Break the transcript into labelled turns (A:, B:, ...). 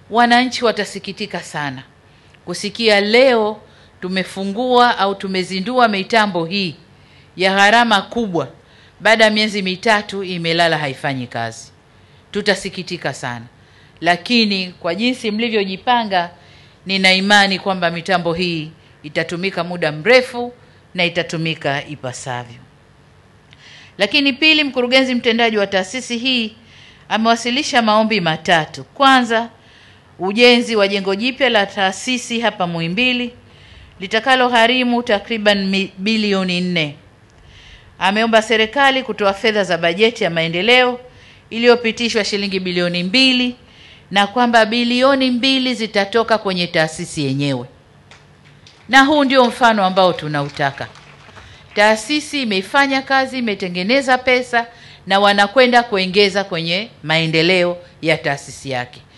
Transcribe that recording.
A: wananchi watasikitika sana kusikia leo tumefungua au tumezindua mitambo hii ya gharama kubwa, baada ya miezi mitatu imelala haifanyi kazi. Tutasikitika sana, lakini kwa jinsi mlivyojipanga, nina imani kwamba mitambo hii itatumika muda mrefu na itatumika ipasavyo. Lakini pili, mkurugenzi mtendaji wa taasisi hii amewasilisha maombi matatu. Kwanza, ujenzi wa jengo jipya la taasisi hapa Muhimbili litakalo gharimu takriban mi- bilioni nne. Ameomba serikali kutoa fedha za bajeti ya maendeleo iliyopitishwa shilingi bilioni mbili na kwamba bilioni mbili zitatoka kwenye taasisi yenyewe, na huu ndio mfano ambao tunautaka. Taasisi imefanya kazi, imetengeneza pesa na wanakwenda kuongeza kwenye maendeleo ya taasisi yake.